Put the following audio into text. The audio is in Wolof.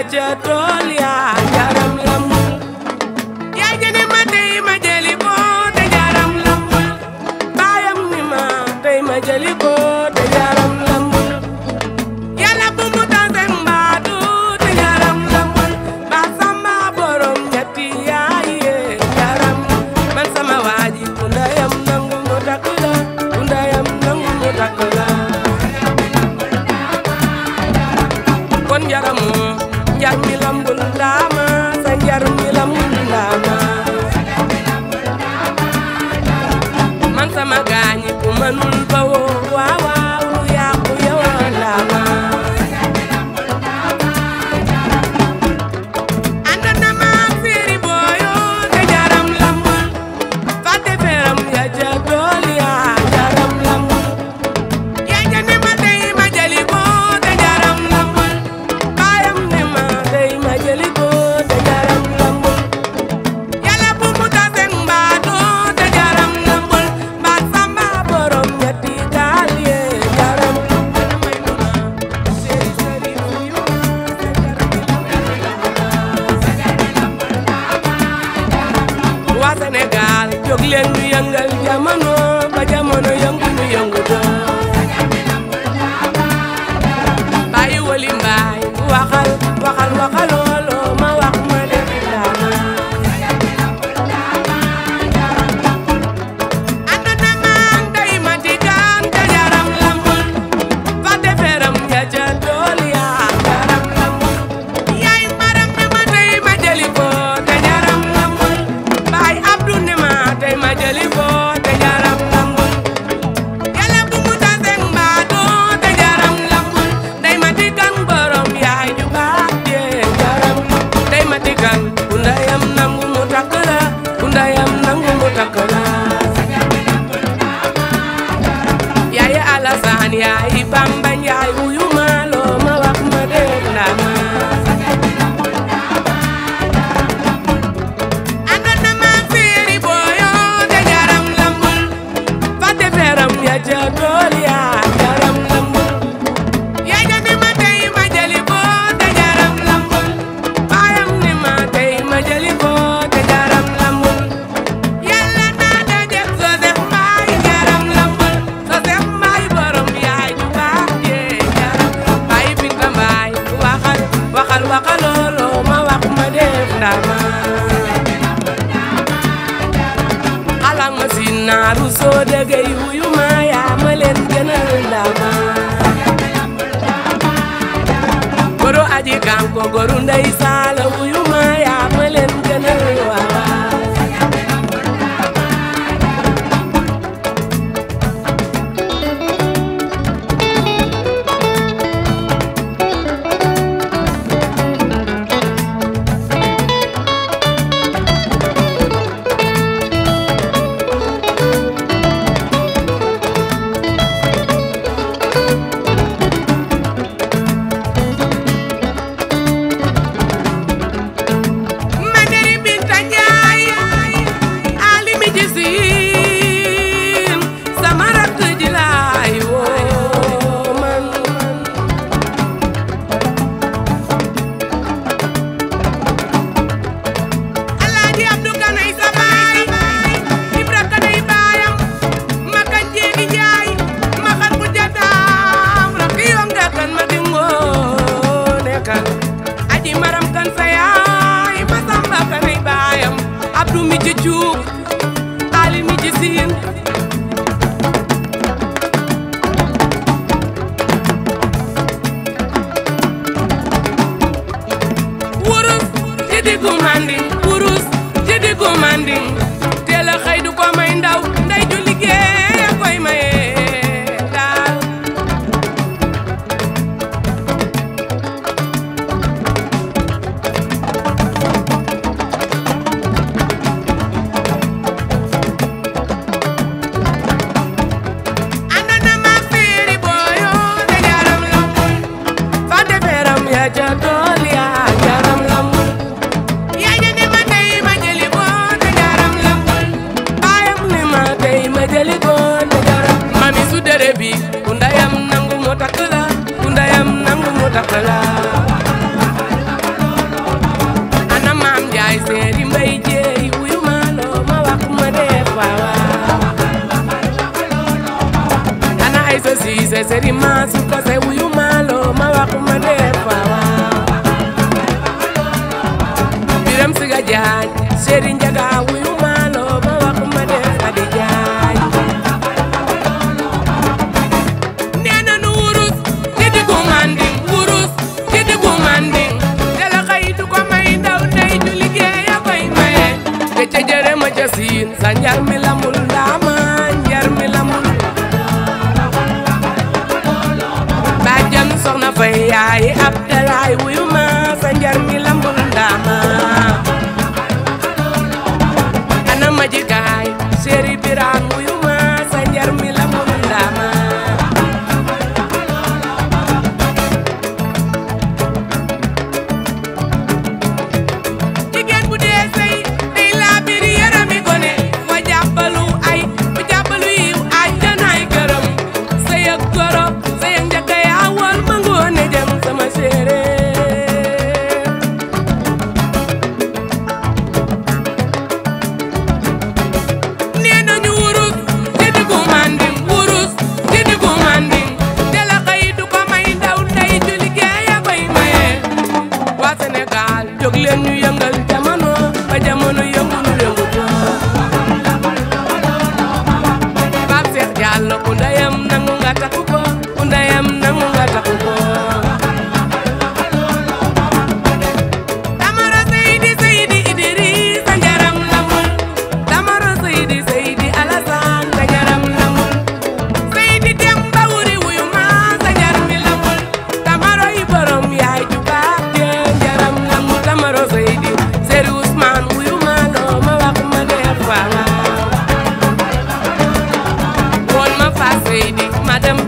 ca tool ya jaram lambul yaay jëne ma tey ma jëli ko te jaram lambul baayam ni ma tey ma jëli ko te jaram lambul yàlla bu mu tase mbaatu te jaram lambul ba sama borom ñetti yaay yee jaram man sama waaji ku ndayam nangu mu takk la ku ndayam nangu mu takk la kon njaramu njar mi lambul ndaama sa njar mi lambul ndaama man sama gaañi ku mënul ba woo waaw waaw lu yàqu yow ndaama ànd na ma fiiri booyo te jaram lambul fàtte feeram ya ca tool ya jaram lambul yaa jane ma tey ma jëli ko te jaram lambul baayam ne ma tey ma jëli ko te jaram lambul yàlla bu mu tase mbaatu te jaram lambul ba samba borom ñetti gaal yee jaram lambul may nu ma seri seri fuyu waa Sénégal jóg leen ñu yëngal jamono ba jamono yëngu ñu yëngu doon bàyyi wali mbaay waxal waxal waxaloolo ma wax ma def daama ànd na maang day ma digaan te jaram lambul fa deferam ya ca tool ya jaram lambul yaay maram ne ma tey ma jëli ko te jaram lambul baay abdu ne ma tey ma jëli ko te jaram lambul yàlla bu mu tase mbaatu te jaram lambul day ma digan borom yaay ju baax jee jaram day ma digan ku ndayam nangu mu takk la ku ndayam nangu mu takk la yaay Alassane yaay Bamba yaay wuyu ma loo ma wax ma dégg naa ma ànd na ma fiiri booyo te jaram lambul fàtte feeram ya ca tool ya jaram lambul yaay ja ni ma tey ma jëli ko te jaram lambul baayam ni ma tey ma jëli ko te jaram lambul yàlla naa daje Joseph Mbaye jaram lambul Joseph Mbaye borom yaay ju baax jee jaram Mbaye Binta Mbaye waxal waxal waxaloolo ma wax ma def ndama alang ma si naaru soo dëggee wuyu ma yaa ma leen gënal ndama goro aji kanko goru ndey saala wuyu ma yaa ma leen gënal waaw Manderi Binta Njaay ali mi ci siin sama rakk ji laay woo man Alaaji Abdu Kanay sa baay Ibra Kanay baayam ma kan jeegi Njaay ma xar bu jataam rakk yoom da kan ma di ngoone kan aji maram kan sa yaay ma samba kanay baayam Abdu mi ci cuub Ali mi ci siin wurus ci diggu manding wurus ci diggu manding teel a xëy du ko may ndaw nday ju liggéey a koy maye daal ànd na ma fiiri booyo te jaram lambul fa deferam ya ca tool ya jaram lambul yaa ja ne ma tey ma jëli ko te jaram lambul baayam ne ma tey ma jëli ko te jaram mami su dere bi ku ndayam nangu mu takk la ku ndayam nangu mu takk la njaay wuyu ma sa njar mi lambul ndaama ana ma jikaay séeri biraan wuyu ma sa njar mi lambul ndaama jigéen bu dee sëy day laa biir yarami gone wa jàppalu ay bu jàppalu yiw àjjanaay këram sëy ak goro sëy ak njëkk yaa woon ma ngoone jëm sama séeréer nee nañu wurus te diggu manding wurus te diggu manding te la xëy du ko may ndaw ndey ju liggéey a koy maye waa Sénégal jóg leen ñu yëngal jamono ba jamono yëngu ñu yëngu Pape Cheikh Diallo ku ndeyam nangu nga takku ko ku ndeyam nangu nga takku ko Tamaro Seydi Seydi Idrissa njaram lamul Tamaro Seydi Seydi Alassane sa njaram lamul Seydi Demba wuri wuyu ma sa njar mi lamul Tamaro yi borom yaay ju baax je njaram lamul Tamaro Seydi Seri Ousmane wuyu ma loo ma wax ma def waaw woon ma fa Seydi ma dem